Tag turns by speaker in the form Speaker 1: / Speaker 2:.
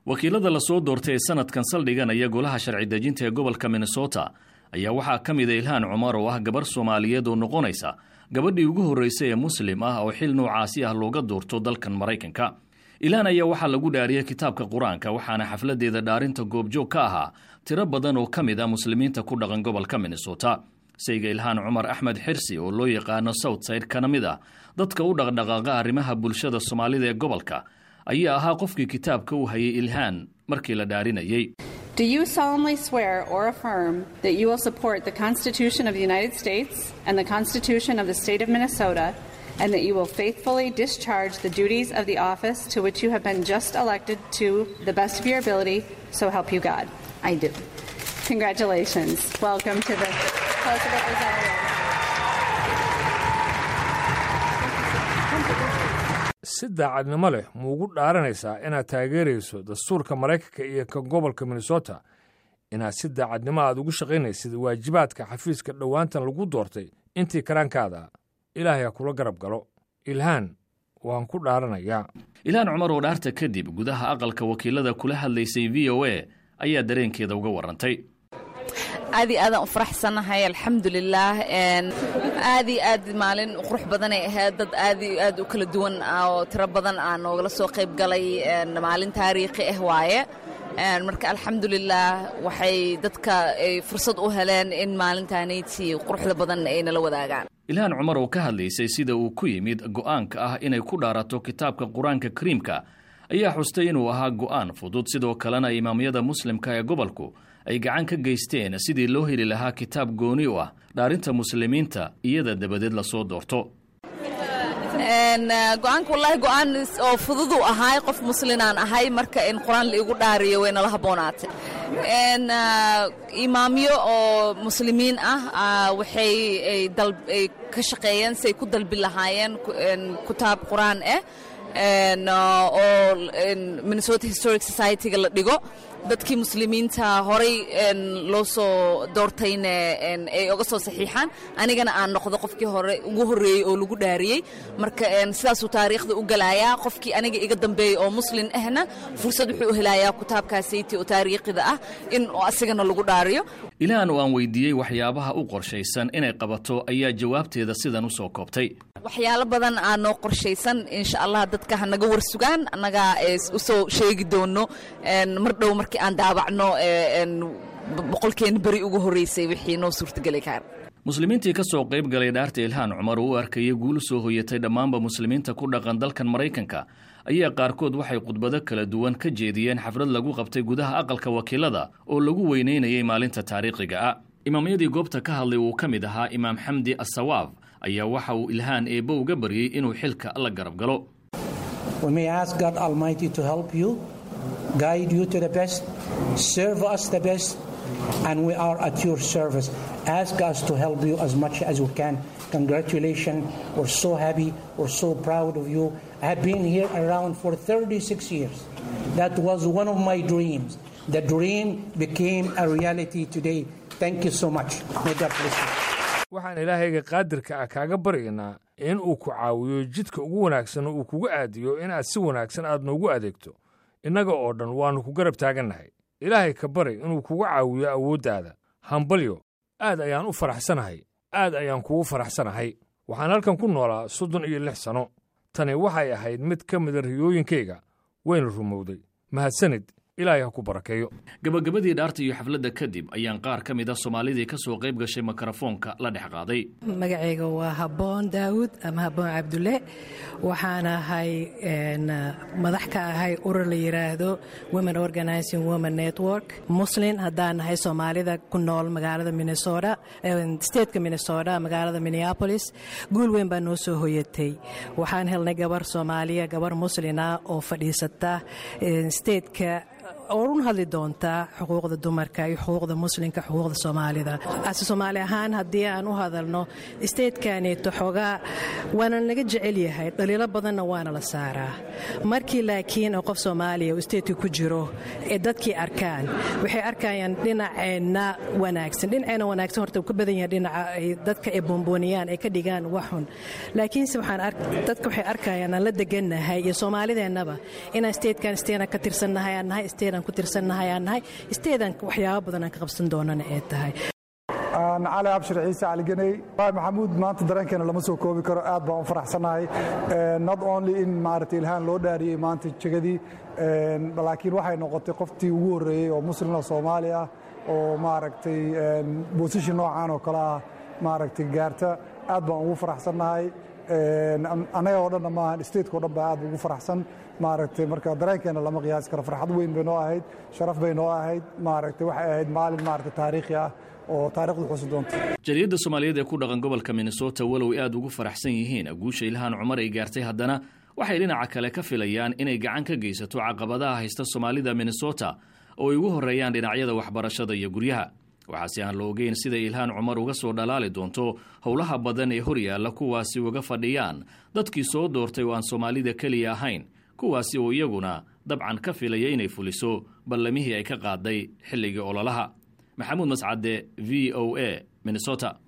Speaker 1: wakiilada lasoo doortay ee sanadkan saldhiganaya golaha sharci dejinta ee gobolka minnesota ayaa waxaa ka mida ilhaan cumar oo ah gabar soomaaliyeed oo noqonaysa gabadhii ugu horraysay ee muslim ah oo xil noocaasi ah looga doorto dalkan maraykanka ilhaan ayaa waxaa lagu dhaariyey kitaabka qur-aanka waxaana xafladeeda dhaarinta goobjoog ka ahaa tiro badan oo ka mid ah muslimiinta ku dhaqan gobolka minnesota sayga ilhaan cumar axmed xirsi oo loo yaqaano southside kana mid ah dadka u dhaqdhaqaaqa arrimaha bulshada soomaalida ee gobolka ayaa ahaa qofkii kitaabka u hayay ilhaan markii la dhaarinayey
Speaker 2: Do you solemnly swear or affirm that you will support the Constitution of the United States and the Constitution of the State of Minnesota, and that you will faithfully discharge the duties of the office to which you have been just elected to the best of your ability, so help you God? I do. Congratulations. Welcome to the House of Representatives.
Speaker 3: si daacadnimo leh muugu dhaaranaysaa inaad taageerayso dastuurka maraykanka iyo ka gobolka minnesota inaad si daacadnimo aad ugu shaqaynaysid waajibaadka xafiiska dhowaantan lagu doortay intii karaankaada ilaahay ha kula garab galo ilhaan waan ku dhaaranayaa
Speaker 1: ilhaan cumar oo dhaarta kadib gudaha aqalka wakiilada kula hadlaysay v o a ayaa dareenkeeda uga warrantay
Speaker 4: aad iyo aadaan u faraxsannahay alxamdulilaah aad iyo aad maalin qurux badanay ahayd dad aad iyo aad u kala duwan oo tiro badan aa noogala soo qayb galay maalin taariikhi ah waaye marka alxamdulilaah waxay dadka ay fursad u heleen in maalintaanayti quruxda badan ay nala wadaagaan
Speaker 1: ilhaan cumar oo ka hadlaysay sida uu ku yimid go'aanka ah inay ku dhaarato kitaabka qur-aanka kariimka ayaa xustay inuu ahaa go'aan fudud sidoo kalena imaamyada muslimka ee gobolku ay gacan ka geysteen sidii loo heli lahaa kitaab gooni u ah dhaarinta muslimiinta iyada dabadeed lasoo doorto
Speaker 4: go-aanka wallaahi go-aan oo fududuu ahaay qof muslinaan ahay marka in qur-aan laigu dhaariyo way nala habboonaatay imaamyo oo muslimiin ah waxay ay ka shaqeeyeen siay ku dalbi lahaayeen kitaab qur-aan ah oo minnesota historic society-ga la dhigo dadkii muslimiinta horay loo soo doortayna ay oga soo saxiixaan anigana aan noqdo qofkii hore ugu horreeyey oo lagu dhaariyey marka sidaasuu taariikhda u galayaa qofkii aniga iga dambeeyey oo muslin ahna fursad wuxuu u helayaa kitaabkaasaytii oo taariikhida ah in asigana lagu dhaariyo
Speaker 1: ilaahan oo aan weydiiyey waxyaabaha u qorshaysan inay qabato ayaa jawaabteeda sidan u soo koobtay
Speaker 4: waxyaalo badan aa noo qorshaysan insha allah dadka hanaga warsugaan annagaa u soo sheegi doono mar dhow markii aan daabacno boqolkeena beri ugu horreysay wixii noo suurtageli kara
Speaker 1: muslimiintii ka soo qayb galay dhaarta ilhaan cumar oo u arkayay guulu soo hoyatay dhammaanba muslimiinta ku dhaqan dalkan maraykanka ayaa qaarkood waxay khudbado kala duwan ka jeediyeen xaflad lagu qabtay gudaha aqalka wakiilada oo lagu weynaynayay maalinta taariikhiga ah imaamyadii goobta ka hadlay uu ka mid ahaa imaam xamdi asawaab ayaa waxa uu ilhaan eebbo uga baryey inuu xilka la garab galo
Speaker 5: and we are at your service. Ask us to help you as much as we can. Congratulations. We're so happy. We're so proud of you. I have been here around for 36 years. That was one of my dreams. The dream became a reality today. Thank you so much. May God bless you.
Speaker 3: waxaan ilaahayga qaadirka ah kaaga baryaynaa in uu ku caawiyo jidka ugu wanaagsan uu kugu aadiyo inaad si wanaagsan aad noogu adeegto innaga oo dhan waannu ku garab taagannahay ilaahay ka bari inuu kugu caawiyo awooddaada hambalyo aad ayaan u faraxsanahay aad ayaan kugu faraxsanahay waxaan halkan ku noolaa soddon iyo lix sanno tani waxay ahayd mid ka mida riyooyinkayga wayna rumowday mahadsanid ilaahay ha ku barakeeyo
Speaker 1: gabagabadii dhaarta iyo xafladda kadib ayaan qaar ka mid a soomaalidii ka soo qayb gashay mikrofoonka la dhex qaaday
Speaker 6: magacayga waa habboon daawud ama habboon cabdulle waxaan ahay madax ka ahay urur la yidhaahdo women organizing women network muslin haddaan nahay soomaalida ku nool magaalada minnesota stateka minnesota magaalada minneapolis guul weyn baa noo soo hoyatay waxaan helnay gabar soomaaliya gabar muslina oo fadhiisata stateka orun hadli doontaa xuquuqda dumarka iyo xuquuqda muslimka xuquuqda soomaalida ase soomaali ahaan haddii aan u hadalno isteedkaneeto xoogaa waana naga jecel yahay dhaliilo badanna waana la saaraa markii laakiin oo qof soomaaliya uu isteedka ku jiro ee dadkii arkaan waxay arkayaan dhinaceenna wanaagsan dhinaceena wanaagsan horta uu ka badan yahay dhinaca ay dadka ay boombooniyaan ay ka dhigaan waxxun laakiinse dadka waxay arkayaan aan la degannahay iyo soomaalideennaba inaan isteedkan isteedan ka tirsannahay aan nahay isteedan ku tirsannahay aan nahay isteedan waxyaabo badan aan ka qabsan doonana ee tahay
Speaker 7: cali abshir ciise caliganey maxamuud maanta dareenkeena lama soo koobi karo aad baan u faraxsannahay not only in maaragtay ilhaan loo dhaariyey maanta jegadii laakiin waxay noqotay qoftii ugu horreeyey oo muslimna soomaali ah oo maaragtay bosition noocan oo kale ah maaragtay gaarta aad baan ugu faraxsannahay annaga oo dhanna maahan stateko dhan baa aad ugu faraxsan maaragtay marka dareenkeena lama qiyaasi karo farxad weyn bay noo ahayd sharaf bay noo ahayd maaragtay waxay ahayd maalin maaragtay taariikhi ah oo taarikhdu xusi doonto
Speaker 1: jariyadda soomaaliyeed ee ku dhaqan gobolka minnesota walow ay aad ugu faraxsan yihiin guusha ilhaan cumar ay gaartay haddana waxay dhinaca kale ka filayaan inay gacan ka geysato caqabadaha haysta soomaalida minnesota oo ay ugu horreeyaan dhinacyada waxbarashada iyo guryaha waxaase aan la ogeyn siday ilhaan cumar uga soo dhalaali doonto howlaha badan ee horyaalla kuwaasi uga fadhiyaan dadkii soo doortay oo aan soomaalida keliya ahayn kuwaasi oo iyaguna dabcan ka filaya inay fuliso ballamihii ay ka qaaday xilligii ololaha maxamuud mascade v o a minnesota